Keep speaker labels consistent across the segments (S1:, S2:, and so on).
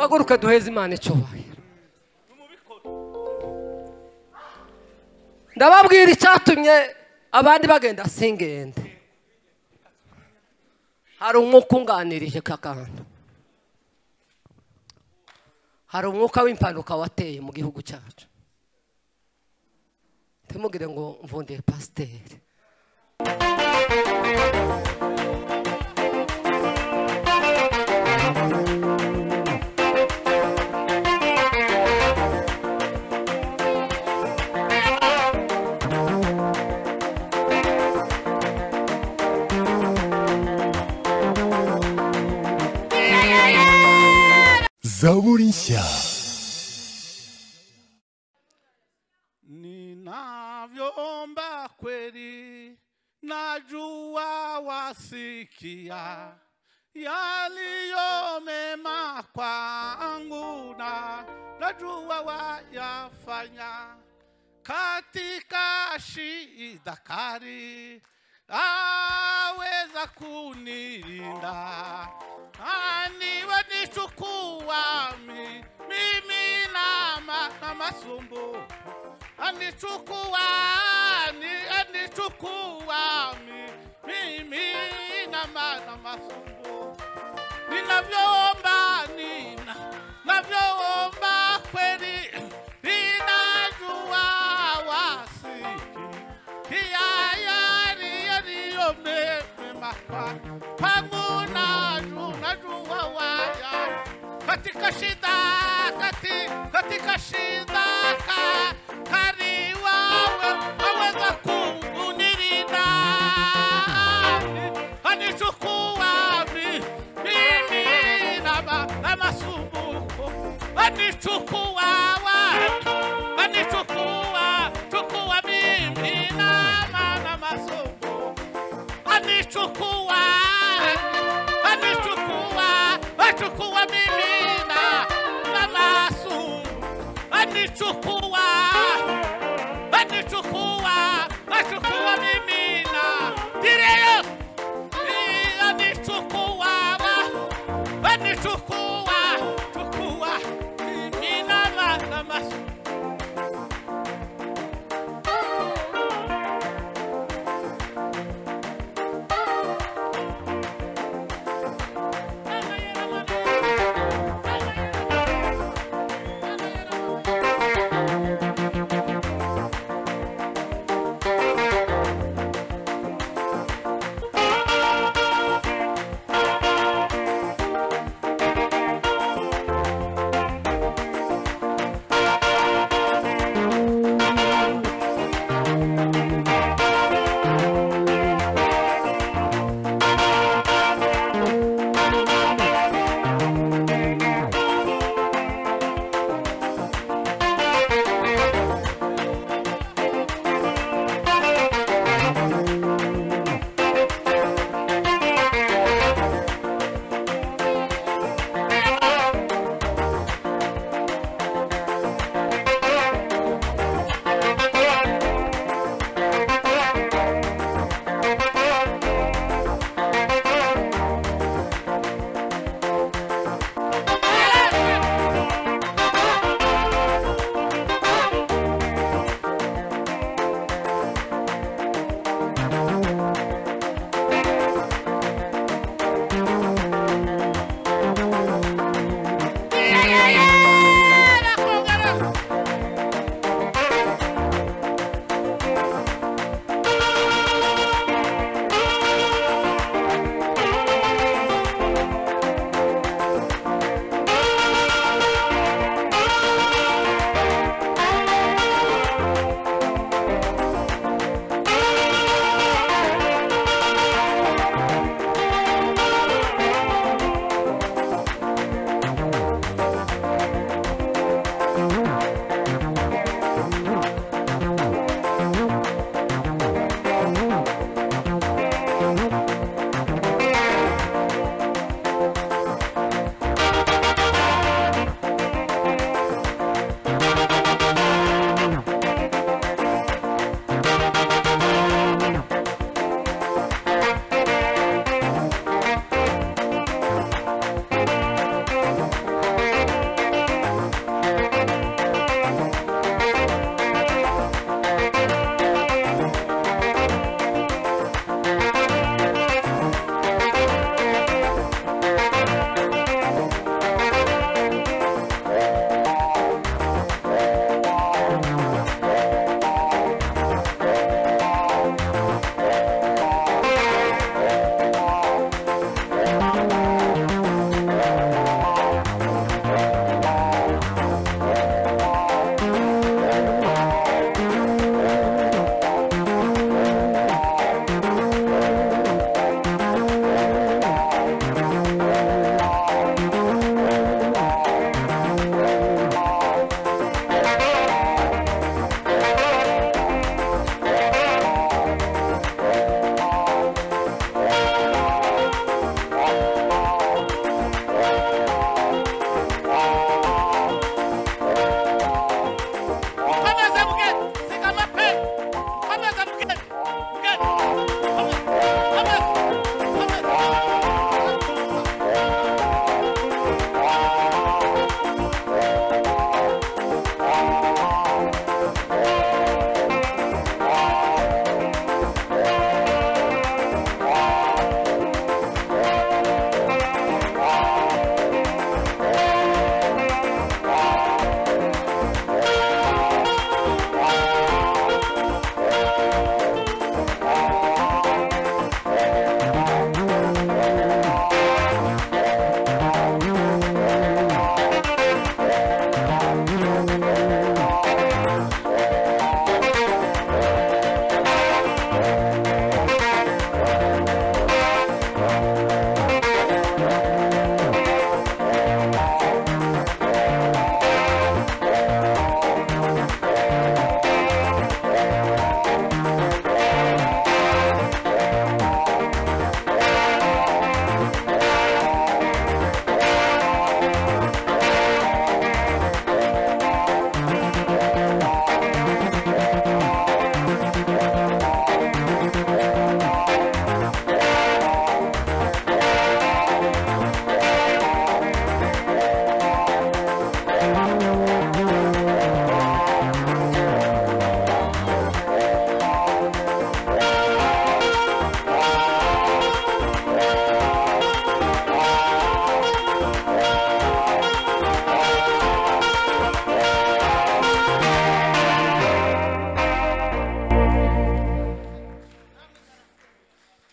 S1: gukora ukaduheza imana icyubahiro ndababwira icyatumye abandi bagenda singende hari umwuka unganirije kakanda hari umwuka w'impanuka wateye mu gihugu cyacu ntimugire ngo mvundire pasiteri
S2: zaburi nshya
S3: Ninavyoomba kweli, najua wasikia yaliyo mema kwangu na najua wayafanya katika shida kali aweza kunilinda aniwanichukua mi- mimi na, ma, na masumbu anichukua ani, anichukua mi, mimi na, ma, na masumbu ninavyoomba nina navyoomba kweli ninajua wasiki iyayariyariyomemema pangu naju najua waya katika shida kati, katika shida ka, kari wawe aweza kunilinda anichukua mi- mimi na ma- na masumbuko anichukua watu anichukua chukua mimi na mana masoko anichukua anichukua achukua mimi na na masu anichukua anichukua achukua mimi na direyo anichukua anichukua chukua mimi na ma- na masu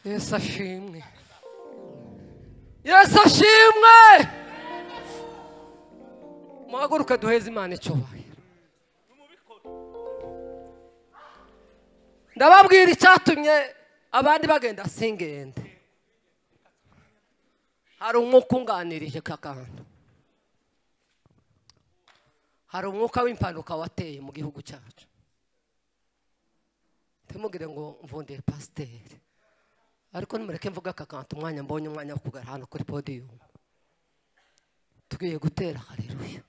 S1: yesu ashimwe yesu ashimwe muhaguruke duheze imana icyubahiro ndababwira icyatumye abandi bagenda singende hari umwuka unganirije kakanda hari umwuka w'impanuka wateye mu gihugu cyacu ntimugire ngo mvundire pasiteri ariko nimureke mvuga kakanta umwanya mbonye umwanya wo kugara hano kuri podiyumu tugiye gutera hareruya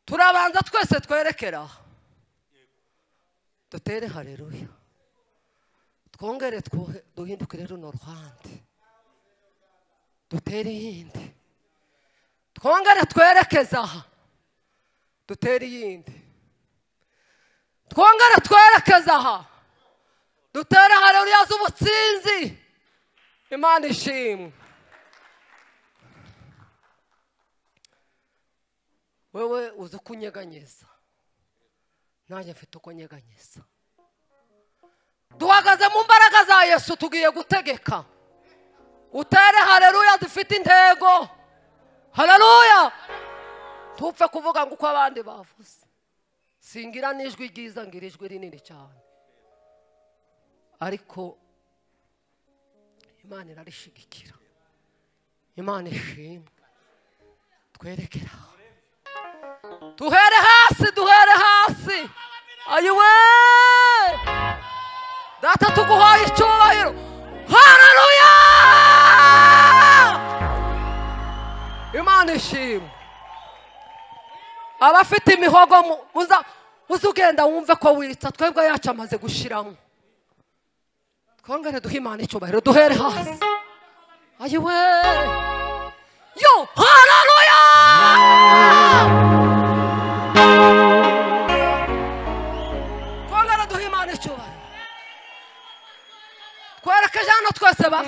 S1: turabanza twese twerekera aha dutere hareruya twongere twuhe- duhindukire runo ruhande dutere iyindi twongere twerekeze aha dutere iyindi twongere twerekeze aha dutere hareruya z'ubutsinzi imana ishimwe wewe uzi uko unyeganyeza nanjye mfite uko nyeganyeza duhagaze mu mbaraga za yesu tugiye gutegeka utere hareruya zifite intego hareruya tupfe kuvuga ngo uko abandi bavuze singira n'ijwi ryiza ngira ijwi rinini cyane ariko imana irarishigikira imana ishimwe twerekera aha duhere hasi duhere hasi ayiwe data tuguhaye icyubahiro hararuya imana ishimwe abafite imihogo mu- muza uza ugenda wumve ko wiritsa twebwe yacu amaze gushiramo twongere duhe imana icyubahiro duhere hasi ayiwe yo hararuya twongere duhe imana icyubahiro twerekeje hano twese ba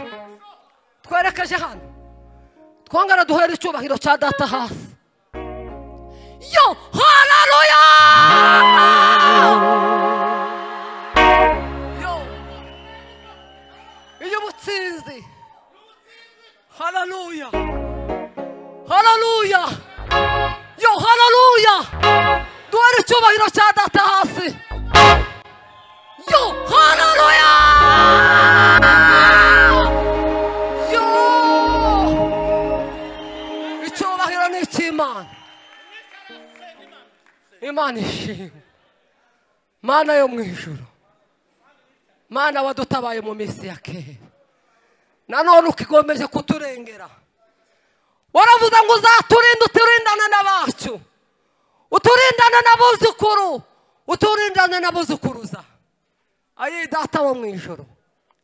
S1: twerekeje hano twongere duhere icyubahiro cya data hasi yo hararuya yo iyo ubutsinzi hararuya hararuya yo hararuya duhere icyubahiro cya data hasi Yo, hallelujah! Yo! Icyubahiro ni icy'Imana. Imana ishimwe. Mana yo mu ijuru. Mana wadutabaye mu minsi ya kera. Nanone ukigomeje kuturengera. Waravuze ngo uzaturinda uturindane n'abacu. Uturindane n'abuzukuru. Uturindane n'abuzukuruza. ayi data wo mu ijoro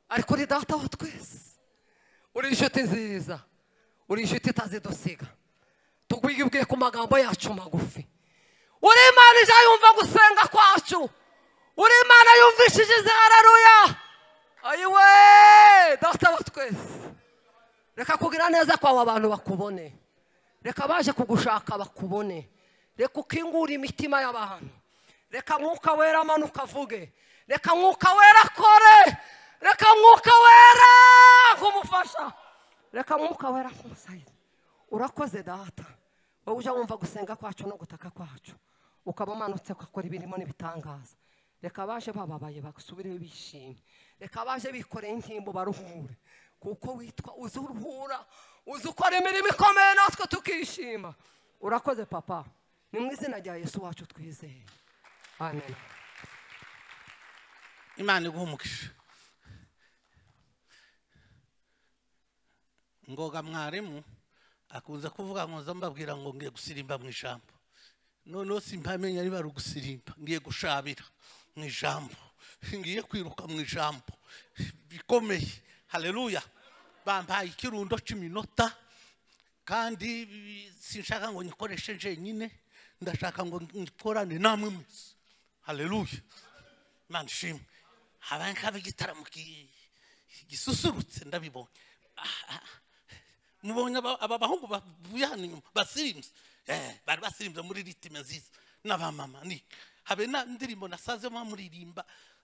S1: ariko uri data wa twese uri inshuti nziza uri inshuti itazidusiga tugwibwiye ku magambo yacu magufi uri imana ije yumva gusenga kwacu uri imana yumvishije izihararuya ayiwe data wa twese reka kugira neza kwawe abantu bakubone reka abaje kugushaka bakubone reka ukingure imitima y'abantu reka mwuka wera amanuka avuge reka mwuka wera akore reka mwuka wera nk'umufasha reka mwuka wera nk'umusayizi urakoze data wowe ujya wumva gusenga kwacu no gutaka kwacu ukaba umanutse ugakora ibirimo n'ibitangaza reka abaje bababaye basubire bishimye reka abaje bikoreye intimbo baruhure kuko witwa uzi uruhura uzi ukora imirimo ikomeye natwe tukishima urakoze papa ni mu izina rya yesu wacu twizeye amen
S3: imana iguha umugisha ngoga mwarimu akunze kuvuga ngo nza mbabwira ngo ngiye gusirimba mu ijambo noneho simpamenya niba ari ugusirimba ngiye gushabira mu ijambo ngiye kwiruka mu ijambo bikomeye hareruya bambaye ikirundo cy'iminota kandi sinshaka ngo nyikoreshe njyenyine ndashaka ngo nyikorane namwe mwese hareruya imana ishimwe habaye nk'aba igitaramo ki- gisusurutse ndabibonye Ah, ah. mubonye aba aba bahungu bavuye hano inyuma basirimbye Eh, bari basirimbye muri ritime nziza n'abamama ni habe na ndirimbo nasazemo muririmba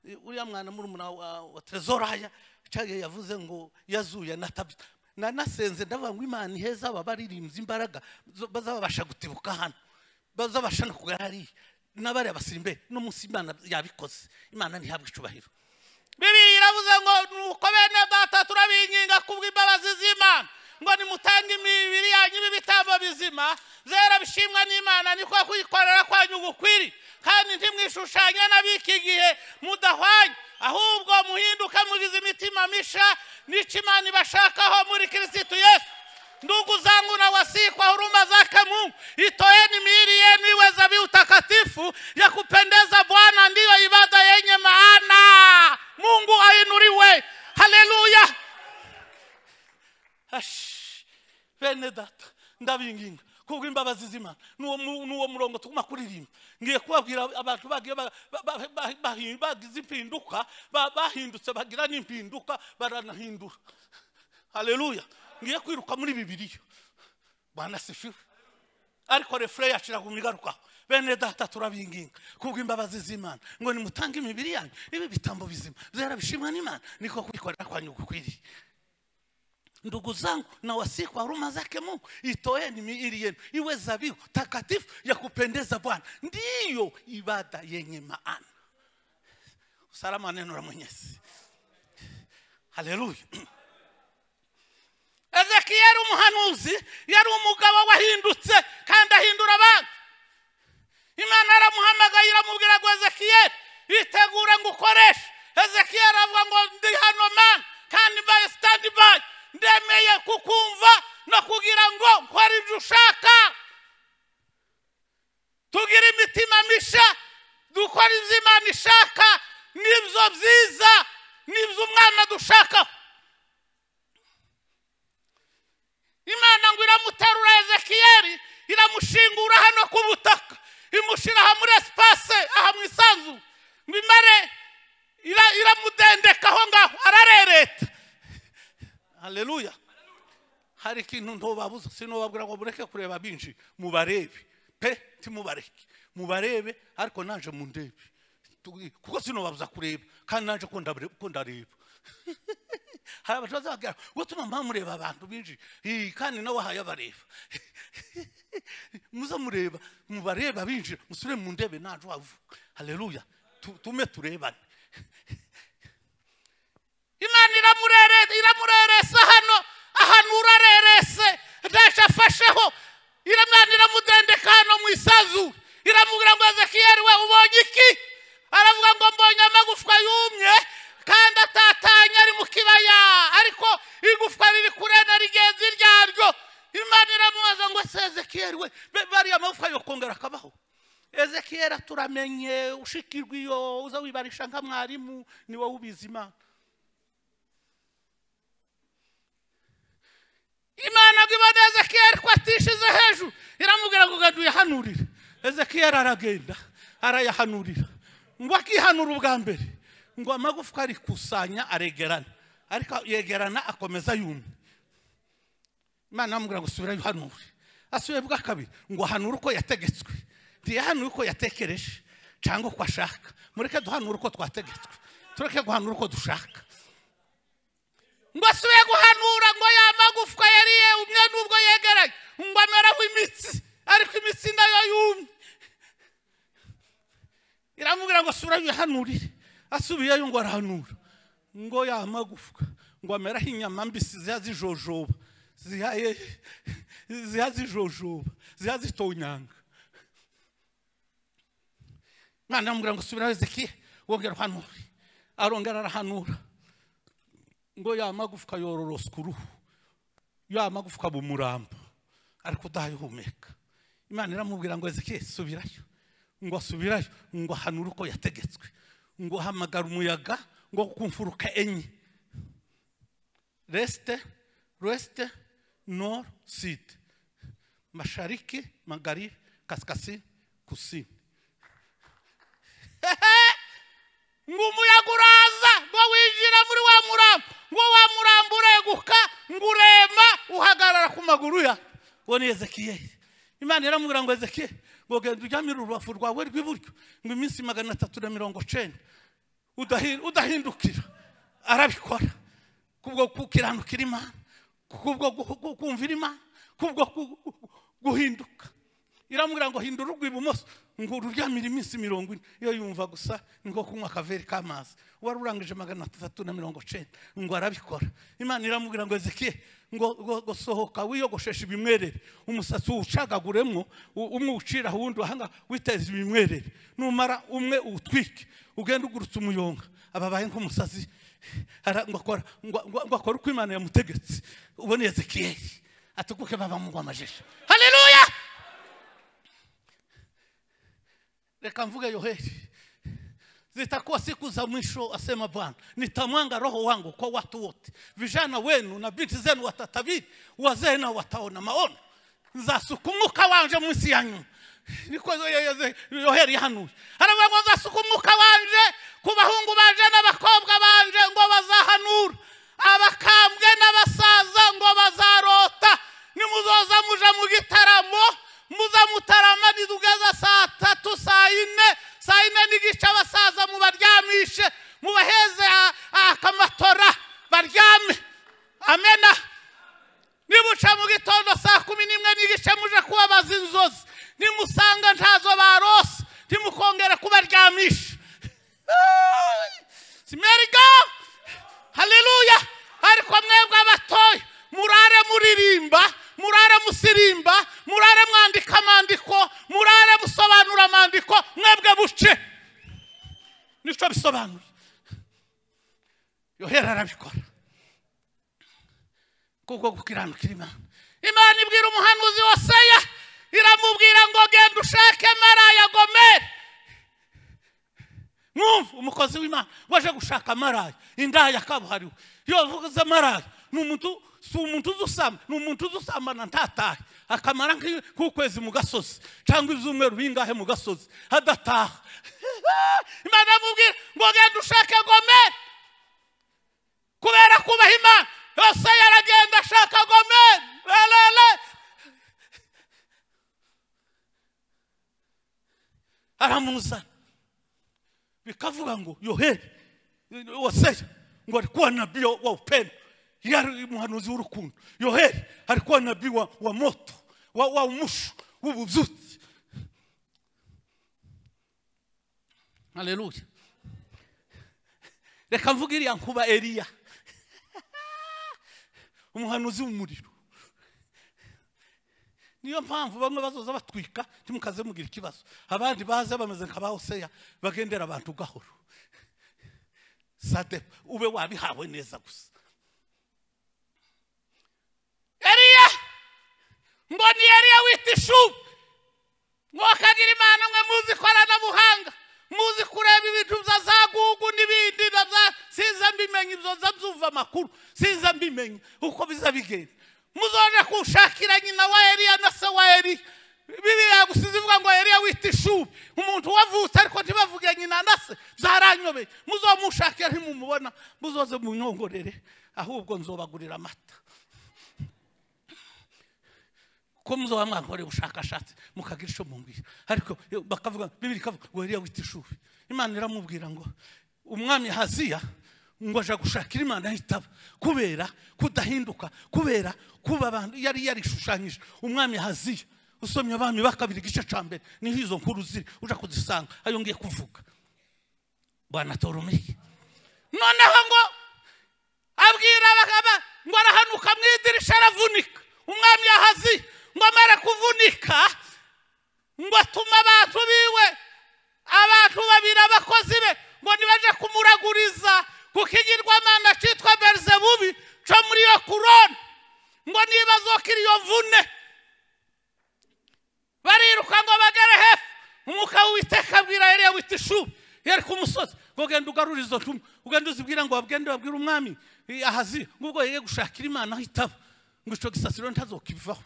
S3: eh, uriya mwana murumuna wa wa tezoraya cyangwa yavuze ngo yazuye natabye nanasenze ndavuga ngo imana iheza aba baririmbyi imbaraga zo- bazabasha gutibuka hano bazabasha no kugara hariya n'abariya basirimbe n'umunsi imana yabikoze imana ntihabwe icubahiro biriya iravuze ngo nuko bene data turabinginga kubw'imbabazi z'imana ngo nimutanga imibiri yanyu ibitambo bizima zera bishimwa n'imana niko kuyikorera kwanyu gukwiri kandi ntimwishushanye n'ab'iki gihe mudahwanye ahubwo muhinduke mugize imitima misha n'icyo imana ibashakaho muri kirisitu yesu ndugu zangu na wasihi kwa huruma zake mungu itoeni miili yenu iwe zabihu utakatifu ya kupendeza bwana ndiyo ibada yenye maana mungu ainuriwe haleluya Ash, bene data ndabinginga kubw'imbabazi z'imana n'uwo mu- n'uwo murongo tuguma kuririmba ngiye kubabwira abantu bagiye ba- ba- ba- ba- bahi- bagize impinduka ba- bahindutse bagira n'impinduka baranahindura haleluya ngiye kwiruka muri bibiliya bwana sifiwe ariko refure yacu iraguma igarukaho bene data turabinginga kubw'imbabazi z'imana ngo nimutange imibiri yanyu ibi bitambo bizima byera bishimwa n'imana niko kubikorera kwanyu gukwiriye ndugu zangu na wasihi kwa huruma zake mungu itoeni miili yenu iwe zabihu takatifu ya kupendeza bwana ndiyo ibada yenye maana usalama wa neno la mwenyezi haleluya ezekiyeli umuhanuzi yari umugabo wahindutse kandi ahindura abantu imana yaramuhamagaye iramubwira ngo ezekiyeli itegure ngo ukoreshe ezekiyeli avuga ngo ndi hano mani kandi mbaye sitandi bayi ndemeye kukumva no kugira ngo nkore ibyo ushaka tugira imitima misha dukora ibyo imana ishaka nibyo byiza nibyo umwana dushakaho imana ngo iramuterura ezekiyeli iramushingura hano ku butaka imushyira aha muri esipase aha mu isanzu ngo imare ira- iramudendeka aho ngaho ararereta haleluya hari ikintu ntubabuza sinubabwira ngo mureke kureba binji mubarebe pe timubareke mubarebe ariko naje mundebe Tu- kuko sinobabuza kureba kandi naje ko ndabure- ko ndareba hari abantu bazababwira ngo tuma mba mureba abantu binshi Ih, kandi nawe wahaye abareba muze mureba mubareba binjira musubire mu ndebe ntaje uhavuga haleluya Tu- tume turebane imana iramurere- iramureresa hano ahantu urarerese ndaje afasheho imana iramudendeka hano mu isanzu iramubwira ngo ezekiyeli we ubonye iki aravuga ngo mbonye amagufwa yumye kandi atatanye ari mu kibaya ariko igufwa riri kure na rigenzi ryaryo imana iramubaza ngo se ezekiyeli we be- bariya amagufwa yokongera akabaho ezekiyeli turamenye ushikirwa iyo uza wibarisha nka mwarimu ni wowe ubizi imana imana ngo ibone ezekiyeli ko atishize hejuru iramubwira ngo genda uyahanurire ezekiyeli aragenda arayahanurira ngo akihanura ubwa mbere ngo amagufwa arikusanya aregerana ariko yegerana akomeza yumye imana aramubwira ngo subirayo uhanure asubiye bwa kabiri ngo ahanure uko yategetswe ntiyahanure uko yatekereje cyangwa uko ashaka mureke duhanure uko twategetswe tureke guhanura uko dushaka ngo asubiye guhanura ngo ya magufwa yari yumye n'ubwo yegeranye ngo ameraho imitsi ariko imitsi nayo yumye iramubwira ngo asubire yihanurire asubiyeyo ngo arahanura ngo ya magufwa ngo ameraho inyama mbisi ziha zijojoba zihaye ziha zijojoba ziha zitonyanga mwana amubwira ngo subirayo ezekiye wongera uhanure arongera arahanura ngo ya magufwa yororoswa uruhu ya magufwa bumuramba ariko udahumeka imana iramubwira ngo ezekiye subirayo ngo asubirayo ngo ahanure uko yategetswe ngo hamagara umuyaga ngo ku mfuruka enye resite resite nor side mashariki magaribi kasikasi kusini ngo umuyaga uraza ngo winjira muri wa murambo ngo wa murambo ureguka ngo urema uhagarara ku maguru ya ngo ni ezekiyeli imana iramubwira ngo ezekiyeli ngo genda ujyamire urubavu rwawe rw'iburyo ngo iminsi magana atatu na mirongo cenda udahi- udahindukira arabikora kubwo gukiranukira imana kubwo gu- gu- kumvira imana kubwo gu- gu- guhinduka iramubwira ngo hindura urwo ibumoso ngo uryamire iminsi mirongo ine iyo yumva gusa ngo kunywa akaveri k'amazi wari urangije magana atatu na mirongo icyenda ngo arabikora imana iramubwira ngo ezekiye ngo ngo- ngo sohoka wiyogosheshe ibimwerere umusatsi uwucagaguremo u- umwe uwucira uwundi wahanga witeze ibimwerere numara umwe uwutwike ugenda ugurutse umuyonga ababaye nk'umusazi ara- ngo akora ngo ngo- ngo akore uko imana yamutegetse ubone ezekiyeli atukuke babamugwa amajeje haleluya reka mvuge yoheri zitakuwa siku za mwisho asema bwana nitamwanga roho wangu kwa watu wote vijana wenu na binti zenu watatabiri wazee nao wataona maono nzasuka umwuka wanje munsi yanyu niko yo- yo- yo- yoheri yahanuye haravuga ngo nzasuka umwuka wanje ku bahungu banje n'abakobwa banje ngo bazahanura abakambwe n'abasaza ngo bazarota nimuzoza muje mu gitaramo muza mutarama nitugeza saa tatu saa ine saa ine n'igice abasaza mubaryamishe mubaheze a- akamatora baryame amena nibuca mu gitondo saa kumi n'imwe n'igice muje kubabaza inzozi nimusanga ntazo barose ntimukongere kubaryamisha simeriga haleluya ariko mwebwe abatoya murare muririmba murare musirimba murare mwandika amandiko murare musobanura amandiko mwebwe buce nicyo bisobanura yohera arabikora kubwo gukiranukira imana imana ibwira umuhanuzi hoseya iramubwira ngo genda ushake maraya gomeri mwumva umukozi w'imana waje gushaka maraya indaya kabuhariwe iyo avuze maraya ni umuntu si umuntu uzi usamba ni umuntu uzi usambana ntatahe akamara nk'i- nk'ukwezi mu gasozi cyangwa ibyumweru bingahe mu gasozi adataha imana iramubwira ngo genda ushake gomeri kubera kubaha imana yose yaragenda ashaka gomeri lelele aramuzana bikavuga ngo yoheri waseya ngo alikuwa nabii wa wa upendo yeye ali muhanuzi w'urukundo yoheri alikuwa nabii wa, wa moto wa, wa umusho w'ubuzuti haleluya reka mvuge iriya nkuba eliya umuhanuzi w'umuriro niyo mpamvu bamwe bazoza batwika ntimukaze mugira ikibazo abandi baze bameze nka ba hoseya bagendera abantu gahoro sade ube wabihawe neza gusa eliya ngo ni eliya wita ishubu mwakagira imana mwe muzi ikoranabuhanga muzi kureba ibintu bya za gugu n'ibindi na bya sinza mbimenya ibyo nza byumva amakuru sinza mbimenya uko biza bigenda muzoje kushakira nyina wa eliya na se wa eliya bibiliya yagusize ivuga ngo eliya wita ishubi umuntu wavutse ariko ntibavuge nyina na se byaranyobeye muzomushakira ntimumubona muzoze munyongorere ahubwo nzobagurira amata ko muzoba mwakoreye ubushakashatsi mukagira icyo mumbwira ariko yo, bakavuga bibiri ikavuga ngo eliya wita ishubi imana iramubwira ngo umwami haziya ngo aja gushakira imana ahitaba kubera kudahinduka kubera kuba abantu yari yarishushanyije umwami haziya usomye abami ba kabiri igice cya mbere niho izo nkuru ziri uja kuzisanga ayo ngiye kuvuga bwana torumiye noneho ngo abwira abagaba ngo arahanuka mu idirisha aravunika umwami yahazi ngo amare kuvunika ngo atuma abantu biwe abantu babiri abakozi be ngo nibaje kumuraguriza kuko igirwamana cyitwa berizebubi cyo muri iyo korone ngo niba azokira iyo mvune bariruka ngo bagere hepfo umwuka w'uwiteka abwira yari wita ishubu yari ku musozi ngo genda ugarure izo ntumwa ugenda uzibwira ngo bagende babwire umwami eh, ahazi ngubwo yeye gushakira imana aho itaba ngo icyo gisasiro ntazokivaho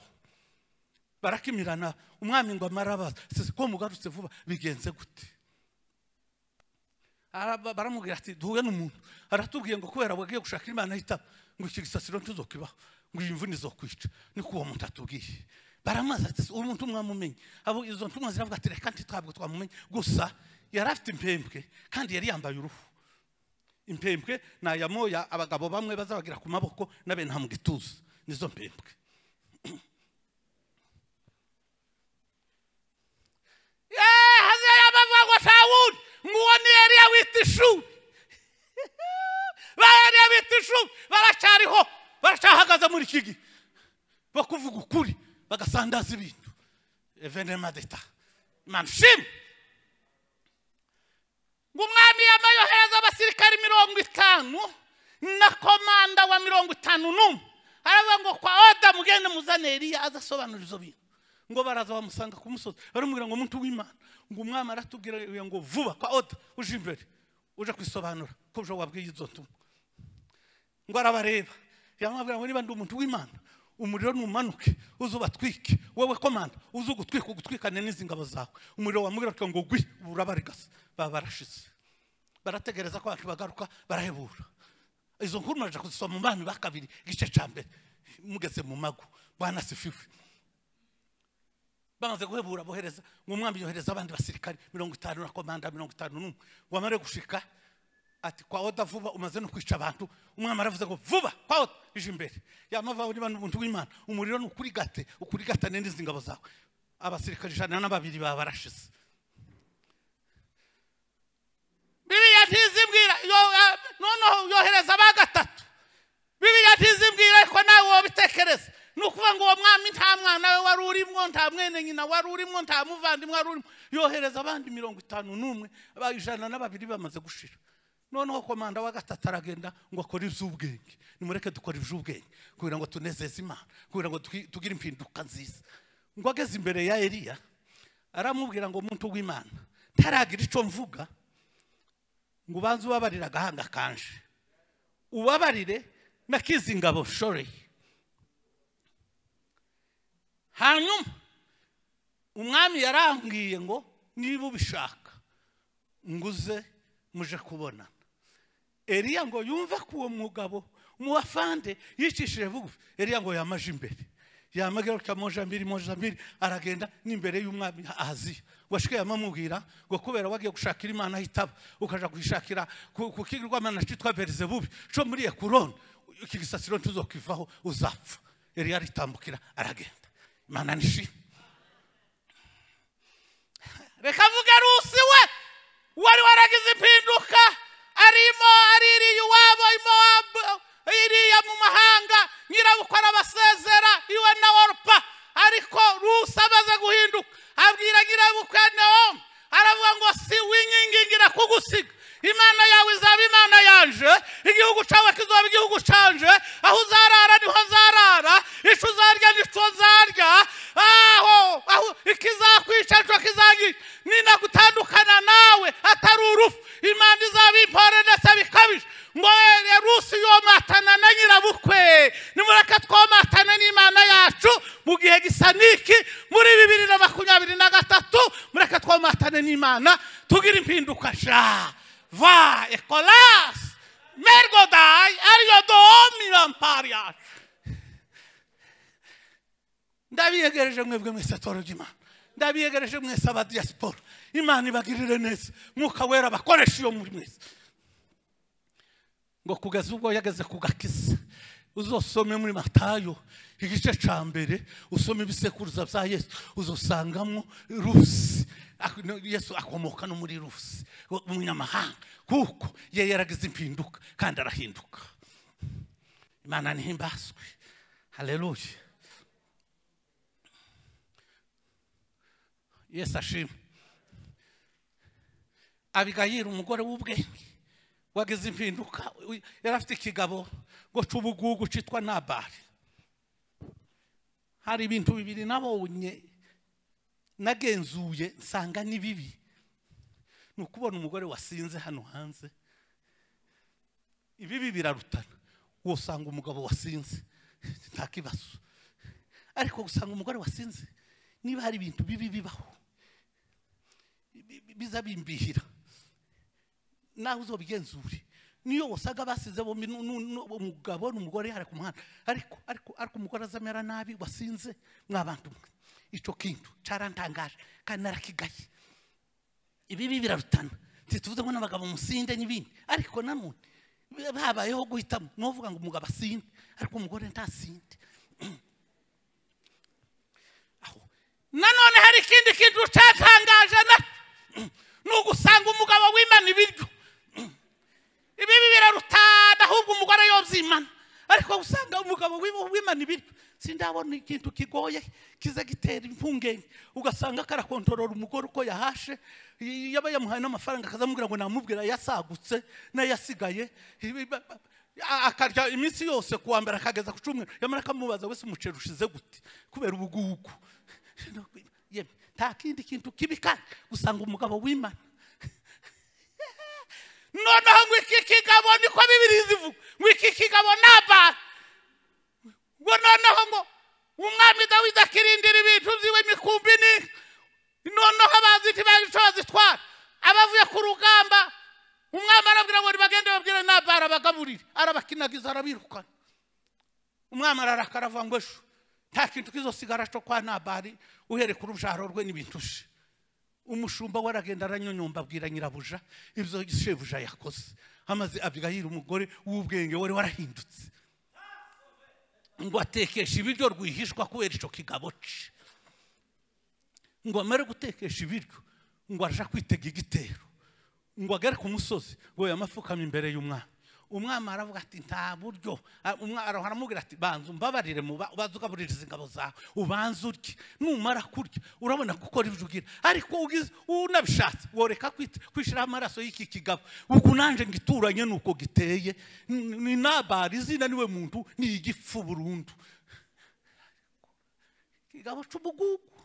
S3: barakimirana umwami ngo amara abaza sese ko mugarutse vuba bigenze gute Araba- baramubwira ati duhure n'umuntu aratubwiye ngo kubera wagiye gushaka imana ahitaba ngo iki gisasiro ntizokibaho ngo iyi mvune izokwica niko uwo muntu atubwiye baramaza ati uwo muntu mwamumenye abo izo ntumwa ziravuga ati reka ntitwabwe twamumenye gusa yari afite impembwe kandi yari yambaye uruhu impembwe ni aya moya abagabo bamwe bazabagira ku maboko n'abena mu gituza nizo mpembwe yeee hazaye amavangwa ntawundi nguwo ni eriya wita ishuri ba eriya bita ishuri baracyariho baracyahagaze muri iki gihe bo kuvuga ukuri bagasandaza ibintu evenema deta imana ushimwe ngo umwami yambaye yohereza abasirikari mirongo itanu na komanda wa mirongo itanu n'umwe aravuga ngo kwa oda mugende muzane eriya aza asobanura izo bintu ngo baraza bamusanga ku musozi baramubwira ngo muntu w'imana ngo umwami aratubwira ngo vuba kwa oda uje imbere uje kwisobanura ko uje wabwiye izo ntumwa ngo arabareba yamubwira ngo niba ndi umuntu w'imana umuriro numanuke uze ubatwike wowe komanda uze ugutwika ugutwikane n'izi ngabo zawe umuriro wamubwira ngo gwi urabarigasa baba barashize barategereza ko abantu bagaruka barahebura izo nkuru muraje kuzisoma mu bana ba kabiri igice cya mbere mugeze mu mago banasifiwe bamaze guhebura bohereza ngo umwami yohereza abandi basirikari mirongo itanu na komanda mirongo itanu n'umwe ngo amare gushika ati kwa oda vuba umaze no kwica abantu umwami aravuze ngo vuba kwa oda ije imbere yamavaho niba n'umuntu w'imana umuriro ni ukurigate ukurigatane n'izi ngabo zawe abasirikare ijana na babiri baba barashize biriya ntizibwira yo- ya- noneho yohereza aba gatatu biriya ntizibwira ariko nawe wabitekereza ni ukuvuga ngo uwo mwami nta mwana we wari urimo nta mwene nyina wari urimo nta muvandimwe wari urimo yohereza abandi mirongo itanu n'umwe ba- ijana na babiri bamaze gushira noneho komanda wa gatatu aragenda ngo akore iby'ubwenge nimureke dukora iby'ubwenge kugira ngo tunezeze imana kugira ngo twi- tugire impinduka nziza ngo ageze imbere ya eliya aramubwira ngo umuntu w'imana ntaragira icyo mvuga ngo ubanze ubabarire agahanga kanje ubabarire n'akizi ngabo shoreye hanyuma umwami yarambwiye ngo niba ubishaka nguze muje kubonana eriya ngo yumve ko uwo mugabo mu bafande yicishije bugufi eriya ngo yamaje imbere yamagarukira moja mbiri moja mbiri aragenda n'imbere y'umwami ahaziya ngo ashike yamamubwira ngo kubera wagiye gushakira imana ahitaba ukaja kuyishakira ku ku kigirwamana citwa berizebubi co muri ekuroni iki gisasiro ntuzokivaho uzapfa eriya aritambukira aragenda imana nishima reka avuge rusi we wari waragize impinduka arimo aririye iwabo imowabu iriya mu mahanga nyirabukwe arabasezera iwe na orupa ariko rusi amaze guhinduka abwira nyirabukwe nawomi aravuga ngo si winkingingira kugusiga imana yawe izaba imana yanje igihugu cyawe kizaba igihugu canje aho uzarara niho nzarara icyo uzarya nicyo nzarya aho aho ikizakwica nicyo kizangica nina gutandukana nawe atari urufu imana izaba impore ndetse bikabije ngo ere rusi yomatana na nyirabukwe nimureke twomatane n'imana yacu mu gihe gisa niki muri bibiri na makumyabiri na gatatu mureke twomatane n'imana tugire impinduka sha va ekolasi mergodai ariyo domi rampari yacu ndabiyegereje mwebwe mwese toro ry'imana ndabiyegereje mwese aba diaspora imana ibagirire neza mwuka wera abakoresha iyo muri mwese ngo kugeza ubwo yageze ku gakiza uzosome muri matayo igice cya mbere usome ibisekuruza bya yesu uzosangamo rusi Ak- no, yesu akomoka no muri rusi wo- umunyamahanga kuko ye yaragize impinduka kandi arahinduka imana ntihimbazwe haleluya yesu ashimwe abigayira umugore w'ubwenge wagize impinduka u- yari afite ikigabo ngo cy'ubugugu cyitwa nabari hari ibintu bibiri nabonye nagenzuye nsanga ni bibi ni ukubona umugore wasinze hano hanze ibibi birarutana uwo usanga umugabo wasinze nta kibazo ariko gusanga umugore wasinze niba hari ibintu bibi bibaho bi- bi- biza bimbihira nawe uzobigenzure niyo wasaga basize bombi nu- nu- nu- umugabo n'umugore hari ku muhanda ariko ariko ariko umugore azamera nabi wasinze mwabantu mwe ico kintu carantangaje kandi narakigaye ibibi birarutana ntituvuze ngo n'abagabo musinde n'ibindi ariko nanone habayeho guhitamo n'uvuga ngo umugabo asinde ariko umugore ntasinde Aho. nanone hari ikindi kintu cyatangaje na ni ugusanga umugabo wimana ibiryo ibibi birarutana ahubwo umugore yobyimana ariko usanga umugabo wi- wimana ibiryo sindabona ikintu kigoye kiza gitera impungenge ugasanga karakontorora umugore uko yahashe y- yaba yamuhaye n'amafaranga akazamubwira ngo namubwira yasagutse n'ayasigaye Ibi- ba- ba- a- akarya iminsi yose ku wa mbere akageza ku cyumweru yamara akamubaza wese umuceri ushize gute kubera ubugugu Yemwe, nta kindi kintu kibi kandi gusanga umugabo wimana noneho ngo iki kigabo niko bibiri zivuga ngo iki kigabo nabara ngo noneho ngo umwami dawidi akirindira ibintu byiwe imikumbi ni noneho abazi ntibazi icyo bazitwara abavuye ku rugamba umwami arabwira ngo nibagende babwire nabara abagaburire arabakinagiza arabirukana umwami ararakara avuga ngo ejo nta kintu kizosigara cyo kwa nabari uhereka urubyaro rwe n'ibintu she umushumba we aragenda aranyonyomba abwira nyirabuja ibyo shebuja yakoze amaze abwira umugore w'ubwenge wari warahindutse ngo atekeshe ibiryo rwihishwa kubera icyo kigabo ce ngo amare gutekesha ibiryo ngo aje kwitega igitero ngo agere ku musozi ngo yamapfukame imbere y'umwami umwami aravuga ati nta buryo A- umwa- araho aramubwira ati banza umbabarire mu ba- ubanze ugabuririza ingabo zawe ubanze urye numara kurya urabona gukora ibyo ugira ariko ugize unabishatse woreka kwit- kwishiraho amaraso y'iki kigabo ubwo nanjye ngo ituranye ni uko giteye N- ni nabari izina niwe muntu ni igifu burundu kigabo c'ubugugu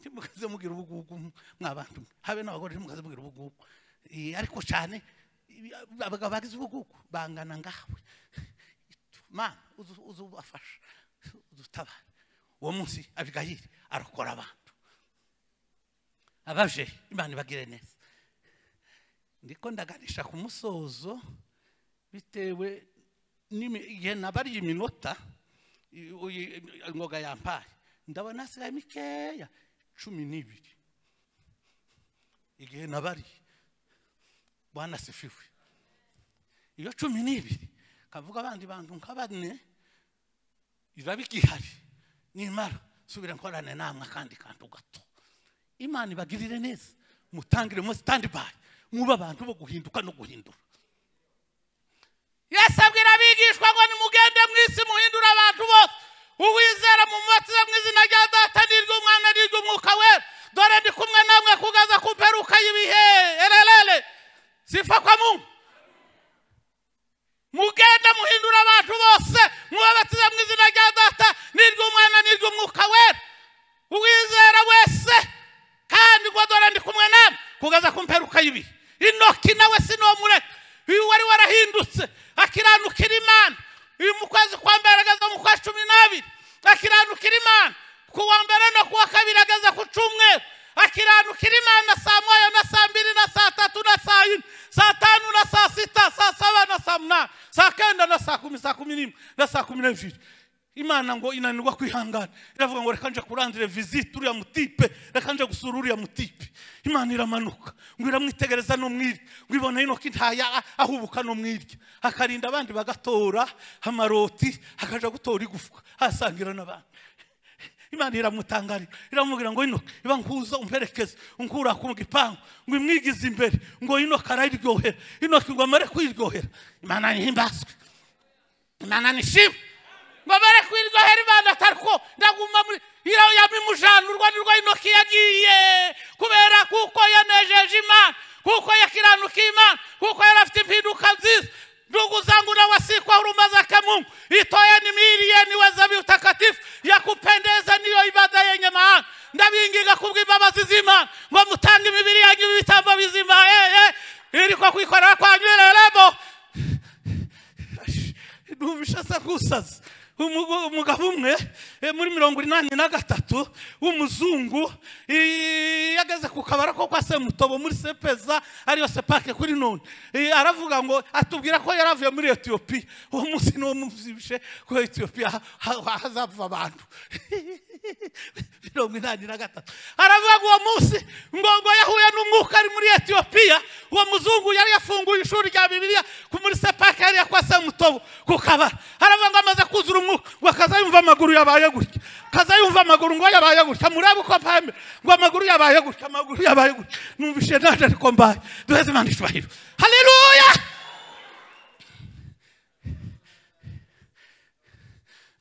S3: ntimukaze mubwira ubugugu mwabantu mwe. habe n'abagore ntimukaze mubwira ubugugu Eh, ariko cyane ibi- abagabo bagize ubugugu bangana ngawe mana uzu- uzu ubafasha udutabare uwo munsi abigayiri arokora abantu abaje imana ibagire neza ndiko ndaganisha ku musozo bitewe n'imi- igihe nabariye iminota i- uyi- ingoga yampaye ndabona hasigaye mikeya cumi n'ibiri igihe nabariye banasifiwe iyo cumi n'ibiri kavuga abandi bantu nka bane iraba igihari nimara subira nkorane namwe akandi kantu gato imana ibagirire neza mutangiremo standby mube abantu bo guhinduka no guhindura yesu abwira abigishwa ngo nimugende mu isi muhindure abantu bose uwizera mumubatize mu izina rya data n'iry'umwana n'iry'umwuka wera dore ndi kumwe namwe kugaza ku mperuka y'ibihe ererere sifa kwa mungu mugenda muhindura abantu bose mwubabatize mu izina rya data n'iry'umwana n'iry'umwuka wera uwizera wese kandi ngo dore ndi kumwe namwe kugaza ku mperuka y'ibihe inoki nawe sinomureka uyu wari warahindutse akiranukira imana uyu mu kwezi kwa mbere ageza mu kwa cumi n'abiri akiranukira imana ku wa mbere no ku wa kabiri ageza ku cyumweru akiranukira imana saa moya na saa mbiri na saa tatu na saa yine saa tanu na saa sita saa saba na saa munani saa kenda na saa kumi saa kumi n'imwe na saa kumi n'ebyiri imana ngo inanirwa kwihangana iravuga ngo reka nje kurandire visite uriya mutipe reka nje gusura uriya mutipe imana iramanuka ngo iramwitegereza no mwirya ngo ibona inoki ntaya ahubuka no mwirya akarinda abandi bagatora amaroti akaja gutora igufwa asangira n'abandi imana iramutangarira iramubwira ngo inoki iba nkuza umperekeze unkura ku gipangu ngo imwigize imbere ngo inoki arayiryohera inoki ngo amare kwiryohera imana nihimbazwe imana nishimwe ngo bare kwiryohera imana atariko ndaguma muri iriya yamimujanurwa nirwo inoki yagiye kubera kuko yanejeje imana kuko yakiranukiye imana kuko yari afite impinduka nziza nduguzangura wasikwa urumaza kamungu itoya nimiriye niwe zabibu takatifu yakupendeza niyo ibada yenye maana ndabinginga kubw'imbabazi z'imana ngo mutange imibiri yanyu ibitambo bizima eh, eh, iri ko kwikorera kwanyu irerebo numvisha asa nk'usaze Umugo- umugabo umwe eh, muri mirongo inani na gatatu w'umuzungu eh, yageze ku kabara ko kwa semutobo muri sepeza ariyo sepake kuri none Eh, aravuga ngo atubwira ko yari avuye muri etiyopiya uwo munsi niwo mubyibushye ko etiyopiya ha- ha- hazapfa abantu mirongo inani na gatatu aravuga ngo uwo munsi ngo ngo yahuye n'umwuka ari muri etiyopiya uwo muzungu yari yafunguye ishuri rya bibiliya ku muri sepake hariya kwa samutobo ku kabara haravuga ngo amaze kuzura umwuka ngo akaza yumva amaguru yabaye gutya akaza yumva amaguru ngo yabaye gutya murabe uko mpambe ngo amaguru yabaye gutya amaguru yabaye gutya numvise naje ariko mbaye duheze imana icyubahiro haleluya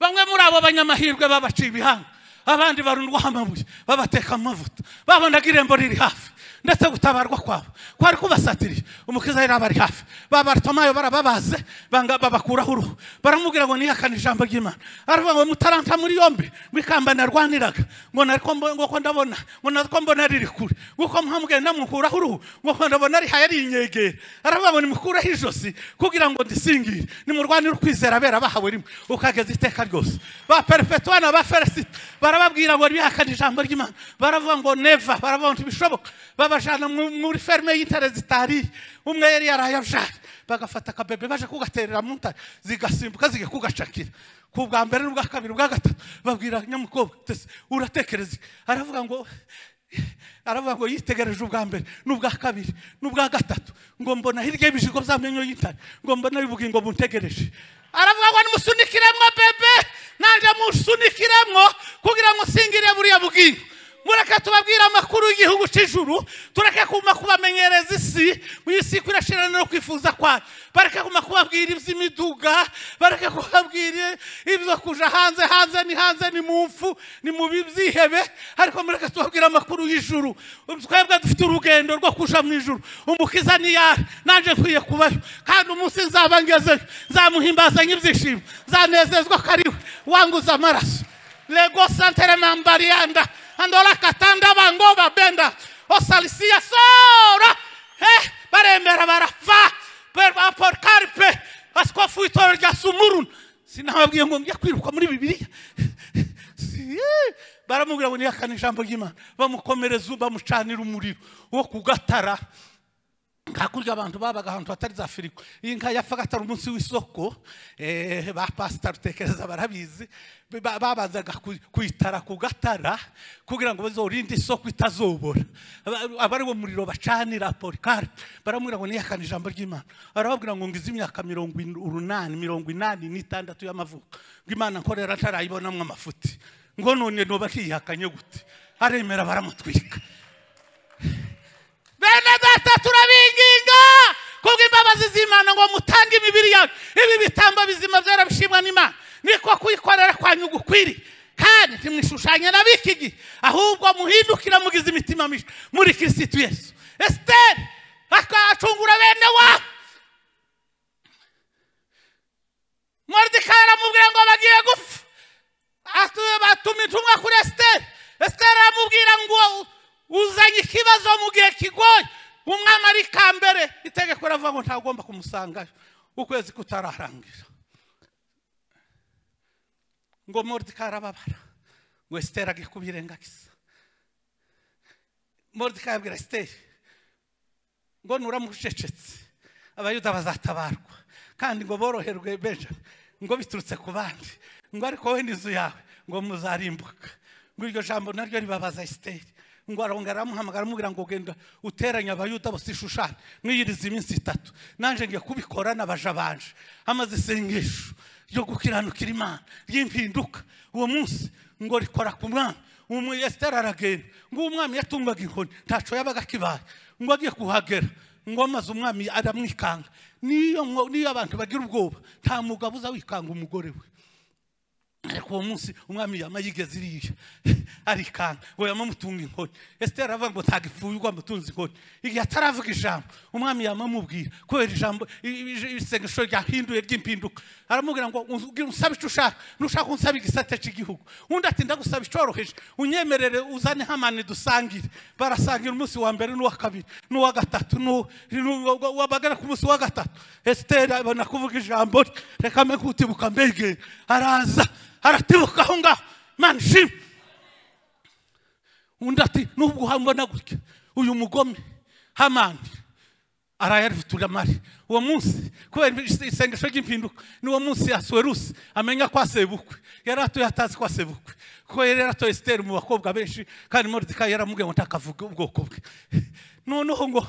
S3: bamwe muri abo banyamahirwe babaciye ibihanga abandi barundwaho amabuye babateka mu mavuta babonaga irembo riri hafi ndetse gutabarwa kwabo kwari kubasatiriye umukiza yari abari hafi babaritomayo barababaze banga babakuraho uruhu baramubwira ngo niyakane ijambo ry'imana aravuga ngo mutaranta muri yombi mwikamba narwaniraga ngo nariko mbo- ngo ko ndabona ngo nariko mbona riri kure nguko mwamubwiye ndamukuraho uruhu ngo ko ndabona ari hayari inyegera aravuga ngo nimukureho ijosi kugira ngo ndisingire nimurwanire ukwizera bera bahawe rimwe ukageza iteka ryose ba perefetuwa na ba feresite barababwira ngo bihakane ijambo ry'imana baravuga ngo neva baravuga ngo ntibishoboka babajana mu- muri ferme y'intare zitariye umwe yari yaraye abjari bagafata akabebe baje kugaterera mu ntare zigasimbuka zigiye kugacakira ku bwa mbere n'ubwa kabiri ubwa gatatu babwira nyamukobwa tese uratekereza iki?" aravuga ngo aravuga ngo yitegereje ubwa mbere n'ubwa kabiri n'ubwa gatatu ngo mbona hirya y'ibijigo by'amenyo y'intare ngo mbona bivuga ngo buntegereje aravuga ngo nimusunikiremwo bebe nanjye musunikiremwo kugira ngo singire buriya bwingo mureke tubabwire amakuru y'igihugu cy'ijuru tureke kuma kubamenyereza isi isi kurashirana no kwifuza kwayo bareke kuma kubabwira iby'imiduga bareke kubabwira ibyo kuja hanze hanze ni hanze ni mu mfu ni mu byihebe ariko mureke tubabwire amakuru y'ijuru twebwe dufite urugendo rwo kuja mu ijuru umukiza ni yari nanjye nkwiye kubayo kandi umunsi nzaba ngezeyo nzamuhimbazanye ibyishimo nzanezezwa ko ari we wanguza amaraso lego santere mambarianda andola katanda bango babenda osalisia sora eh barembera barafa perwa por carpe askofu itoro rya sumurun sinababwiye ngo njya kwiruka muri bibiliya Si- baramubwira ngo niyakana ijambo ry'imana bamukomereza bamucanira umuriro wo kugatara hakurya abantu babaga ahantu hatari za firigo iyi nka yapfaga atari umunsi w'isoko eh, ba pasita rutekereza barabizi Ba- babanzaga ku- kuyitara ku gatara kugira ngo bazorinde isoko itazobora Aba- aba ari bo muriro bacanira porikari baramubwira ngo niyakane ijambo ry'imana arababwira ngo ngize imyaka mirongo in- urunani mirongo inani n'itandatu y'amavuko ngo imana nkorera ntarayibonamo amafuti ngo none noba ntiyihakanye gute aremera baramutwika bene data turabinginga kubwo imbabazi z'imana ngo mutange imibiri yawe ibi bitambo bizima byera bishimwa n'imana niko kuyikorera kwanyu gukwiriye kandi ntimwishushanye na b'iki gihe ahubwo muhindukira mugize imitima mishya muri kirisitu yesu esiteri akacungura bene wabo moridikayi aramubwira ngo bagiye gupfa Atu- batuma intumwa kuri esiteri esiteri aramubwira ngo uzanye ikibazo mu gihe kigoye umwami ari kambere itegeko riravuga ngo ntagomba kumusangayo ukwezi kutararangira ngo moridikayi arababara ngo esiteri agiye kubirengagiza moridikayi abwira esiteri ngo nuramucecetse abayuda bazatabarwa kandi ngo boroherwe beja ngo biturutse ku bandi ngo ariko wowe n'inzu yawe ngo muzarimbuka ngo iryo jambo naryo ribabaza esiteri ngo arongera aramuhamagara amubwira ngo genda uteranye abayuda bose ishushani mwiyiriza iminsi itatu nanjye ngiye kubikora nabajabanje amaze isengesho ryo gukiranukira imana ry'impinduka uwo munsi ngo rikora ku mwana umwe esiteri aragenda ngo umwami yatungaga inkoni ntaco yabaga akibaye ngo agiye kuhagera ngo amaze umwami aramwikanga niyo ngo- niyo abantu bagira ubwoba nta mugabo uza wikanga umugore we ariko uwo munsi umwami yama yigeze iriya arikanga ngo yamamutunga inkoni esiteri aravuga ngo ntagipfuyirwa mutunzi inkoni igihe ataravuga ijambo umwami yamamubwira kubera ijambo i- i- i- isengesho ryahinduye ry'impinduka aramubwira ngo "Unz- ugira unsabe icyo ushaka nushaka unsaba igisate cy'igihugu undi ati ndagusaba icoroheje unyemerere uzane hamani dusangire barasangira umunsi wa mbere n'uwa kabiri n'uwa gatatu n'u- n'u- wabagana ku munsi wa gatatu esiteri abona kuvuga ijambo rye reka mbe kutibuka mbegera araza aratibuka aho ngaho imana ishimwe undi ati nubwo uhambona gutya uyu mugome hamani arayarifutira mari uwo munsi kubera ise- isengesho ry'impinduka n'uwo munsi yasuwe rusi amenya kwa sebukwe yari atuye atazi kwa sebukwe kuko yari yaratoye esiteri mu bakobwa benshi kandi moridika yaramubwiye ngo ntakavuge ubwoko bwe noneho ngo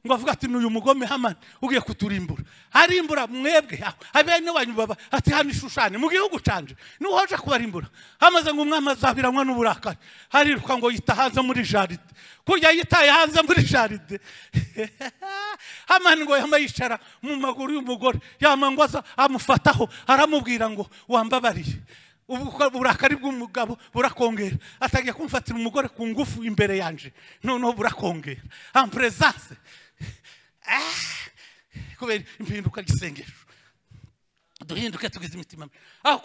S3: ngo avuga ati n'uyu mugome hamani ugiye kuturimbura arimbura mwebwe abene wanyu baba ati hano ishushane mu gihugu canje nuhoje kubarimbura hamaze ngo umwami azabiranwa n'uburakari hariruka ngo yita hanze muri jaride kurya yitaye hanze muri jaride hamani ngo yama yicara mu maguru y'umugore yama ngo aza amufataho aramubwira ngo wambabariye ubwo burakari bw'umugabo burakongera atangiye kumfatira umugore ku ngufu imbere yanje noneho burakongera amperezase kubera impinduka ry'isengesho duhinduke tugize imitima aho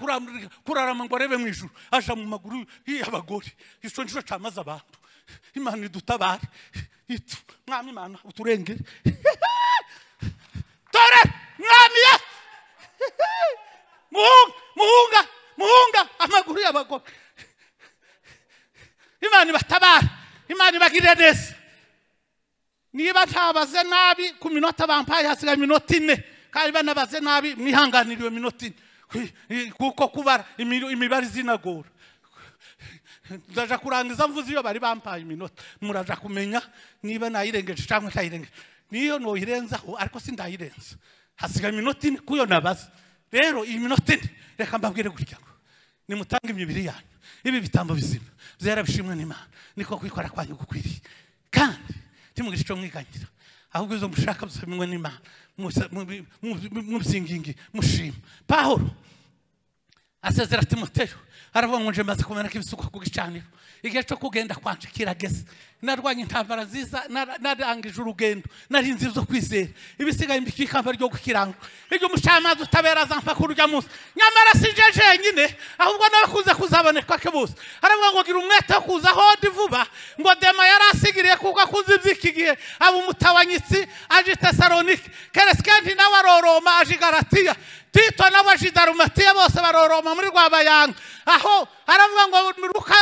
S3: kurarama ngo arebe mu ijuru aja mu maguru y'abagore icyo nicyo cyamaze abantu imana idutabare itu mwami imana uturengere dore mwami ye muhunga muhunga muhunga amaguru y'abagore imana ibatabara imana ibagirire neza niba ntabaze nabi ku minota bampaye hasigaye iminota ine kandi banabaze nabi mwihanganire iyo minota ine kuko kubara imi- imibare izinagora ndaja kurangiza mvuze iyo bari bampaye iminota muraja kumenya niba nayirengeje cyangwa ntayirengeje niyo noyirenzaho ariko sindayirenza hasigaye iminota ine kuyo nabaze rero iyi minota ine reka mbabwire gutya ngo nimutange imibiri yanyu ibi bitambo bizima byera bishimwe n'imana niko kwikora kwanyu gukwiriye kandi ntimugire icyo mwiganira ahubwo izo mushaka bimwe n'imana musa- mubi- mubi- mubyigingi mushima pahoro asezera timoteyo aravuga ngo nje maze kumena ko ibisuko ku gicaniro igihe cyo kugenda kwanje kirageze narwanye intambara nziza nara- narangije urugendo narinze zo kwizera ibisigaye mbikira ikamba ryo gukiranga ibyo umucamanza utabera azampa kuri urya munsi nyamara sinje jenyine ahubwo n'abakunze kuzaboneka ke bose aravuga ngo gira umwete wo kuza hodi vuba ngo dema yari asigiriye kuko akunze iby'iki gihe aba umutabanyitsi aje i tesalonike keresikenti nawe aroroma aje i garatiya tito n'abajidarumatiya bose baroroma muri rwabayanga aho aravuga ngo ruka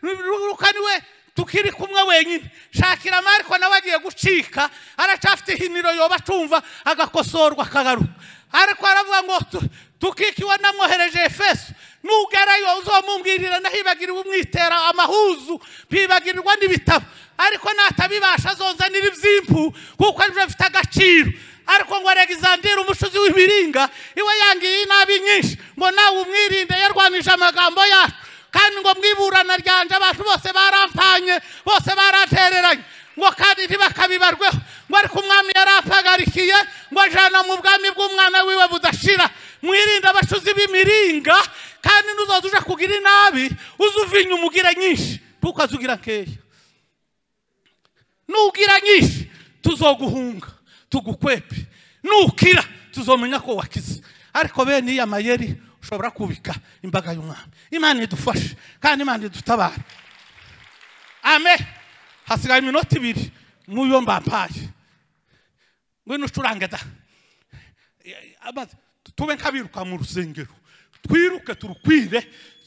S3: ruka niwe tukiri kumwe wenyine shakira mariko nawe agiye gucika aracafite ihiniro yoba acumva agakosorwa akagaruka ariko aravuga ngo tu- tukikiwe namwohereje efeso nugerayo uzomumbwirira nahibagiriwe umwitera amahuzu mpibagirirwa n'ibitabo ariko natabibasha azonzanira ibyimpu kuko aribyo bifite agaciro ariko ngo aregizandire umucuzi w'ibiringa iwe yangiye inabi nyinshi ngo nawe umwirinde yarwanije amagambo yacu kandi ngo mwiburana ryanje abantu bose barampanye bose barantereranye ngo kandi ntibakabibarweho ngo ariko umwami yarampagarikiye ngo ajana mu bwami bw'umwana wiwe budashira mwirinde abacuzi b'imiringa kandi n'uzoza uje kugira inabi uze uvinye umugire nyinshi ntukaze ugira nkeya nugira nyinshi tuzoguhunga tugukwepe nukira tuzomenya ko wakize ariko bene iya mayeri ushobora kubika imbaga y'umwami imana idufashe kandi imana idutabare ame hasigaye iminota ibiri muyo mbampaye ngwino ucurange da amaze tube nk'abiruka mu rusengero twiruke turukwire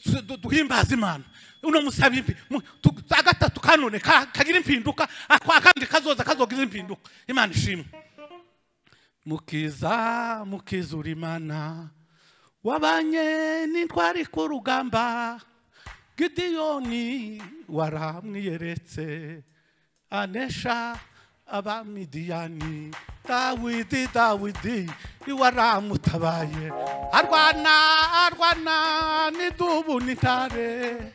S3: tu- du- duhimbaze imana uno musaba impi mu- tu- agatatu kanone ka- kagira impinduka ako akandi kazoza kazogira impinduka imana ishimwe mukiza mukizura imana wabanye n'intwari ku rugamba gidiyoni waramwiyeretse anesha abamidiyani dawidi dawidi waramutabaye arwana arwana n'idubu n'intare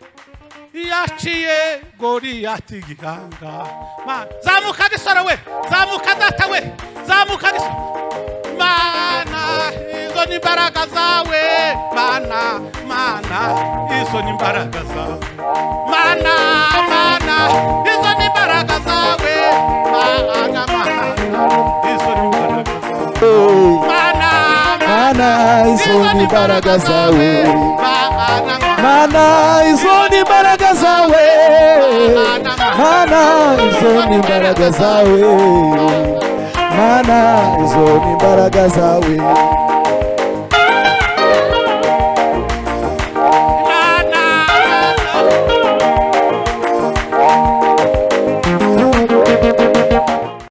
S3: yaciye goriyati gihanga Ma- zamuka gisore we zamuka data we zamuka gisore mana izo ni imbaraga zawe mana mana izo ni imbaraga zawe mana mana izo ni imbaraga zawe mana mana izo ni imbaraga zawe
S2: Oh,
S3: mana mana
S2: mana izo ni baraka zawe
S3: mana mana
S2: mana izo ni baraka zawe mana izo ni baraka zawe mana izo ni baraka zawe